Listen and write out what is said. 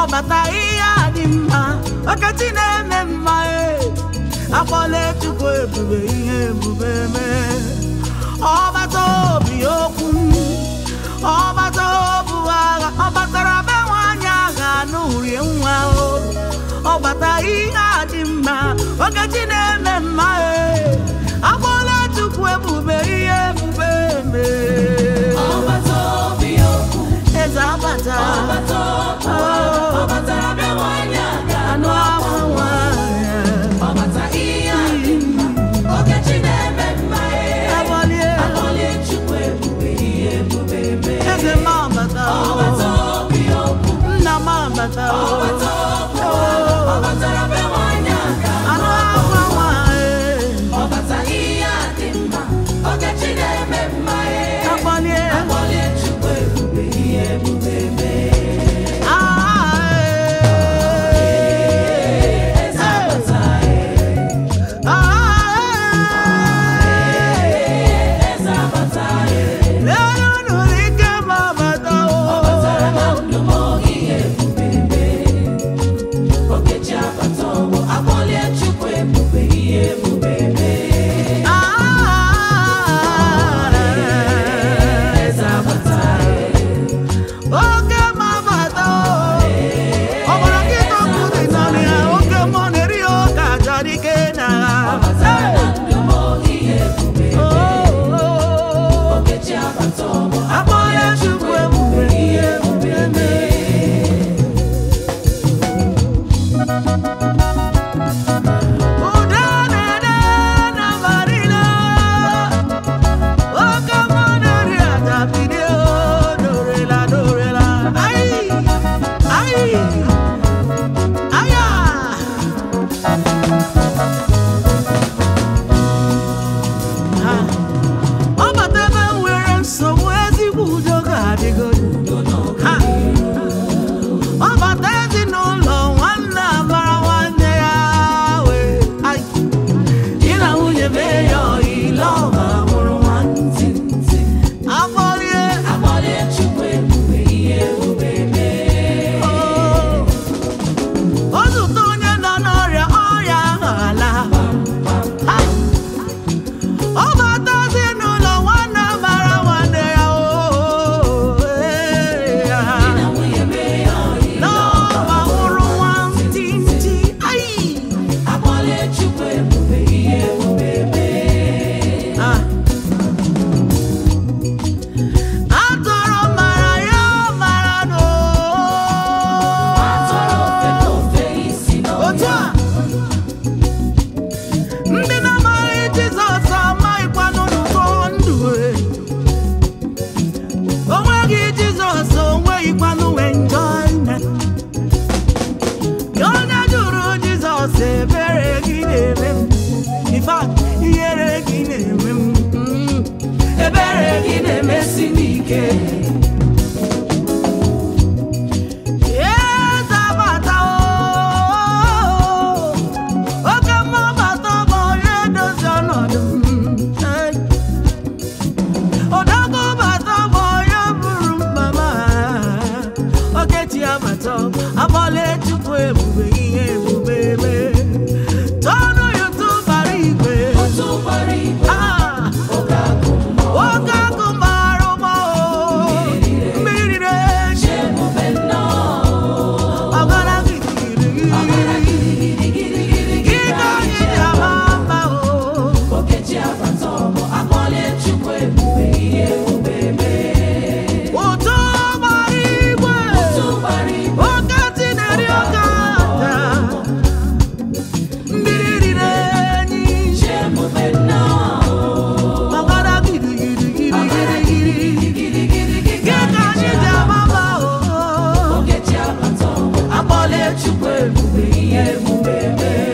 ọbata ihe a dị mma ọkachi na-eme mma e akpọla chukwu ebube ihe ebube mee ọbata obi okwu ọbata obu agha ọ batara be nwaanyị agha n'urie nwa o ọbata ihe a dị mma ọkachi na-eme mma e akpọla chukwu ebube ihe ebube mee ọbata obi okwu eze abata ọbata okwu ọ batara bịa nwanyị aga anụ akwa nwaanyị ọbata ihe a dị mma okechi na-eme mma ee Agbalie, akpọlie chukwu ebube ihe ebube mee eze m abata ọbata obi okwu nna m abata ọbata okwu ọ batara bịa nwanyị aga anụ akwa nwaanyị ọbata ihe a dị mma okechi na-eme mma ee agbalie akpọlie chukwu ebube ihe ebube mee eze abata eze abata ọbatara na ndụ m oge ihe ebube mee okechi abata ọgbọ akpọlie chukwu ebube ihe ebube mee eze abata Oke mabata ọbara nkịta ọkụ dị n'ọrịa oke mmụọ na-eri ya ọka achọrọ ike na ọbatara na ndụ m oge ihe ebube okechi abata ọgbọ akpọla chukwu ebube ihe ebube mee Udo na-ede na marina oke mmụọ na-eri aja bilie o dorela dorela ai ai aya Ha. ọ bata ebe m nwere nsogbu ezigbo udo ga-adịgodu Ha. ọ bata ezinụlọ nwanne abara nwanne ya wee Ai. di na nwunye mee ya ọyile ọba mụrụ nwantị afọlie akpọlie chukwu ebube ihe ebube mee o zute onye nọ n'ọrịa ọrịa ahụ ala Ha. ọ bata ezinụlọ nwanne mara nwanne ya o ee, ya. di na nwunye mee ya ọyị n'ọba mụrụ nwantịntị ai akpọlie chukwu ebube ihe ebube mee Ah. atọrọ mara ya mara no atọrọ ofe na ofe isi otu n'ọhịa a ndị na-amaghị jizọs amaghịkwanụ n'ụkọ ndụ e. o nweghị jizọs o nweghịkwanụ enjoyment onye jụrụ jizọs ebere gị na-eme m In fact, ihere gị na-eme m Mm. ebere gị na-emesi m ike Eze abata o, oke mmụọ bata bụ onye dozi ọnọdụ m. Hey. Odogwu bata bụ onye buru mkpa m. Okechi abata, abọla Chukwu ebube ihe ebube mee. Tọọnụ YouTube bara igwe. otu gbara igwe Ah, oge agụ mmụọ nwoke akụ mara ụgbọ o. Mmiri na-eji chi ebube nnọọ ọgara gidigidi. ọbara gidigidigidi gị Ike ka anyị anyị ji ji ama ama mma o. okechi abata ọgbọ akpọlie chukwu ebube ihe ebube mee Ụtụ gbara igwe. otu gbara igwe Oke ntị na-eri oke aja. Mmiri riri enyi. chi ebube nnọọ Ọgara gidigidi ọbara gidigidi. gidigidigidi gị Ike ka anyị anyị ji ji ama ama mma o. okechi abata ọgbọ akpọlie chukwu ebube ihe ebube mee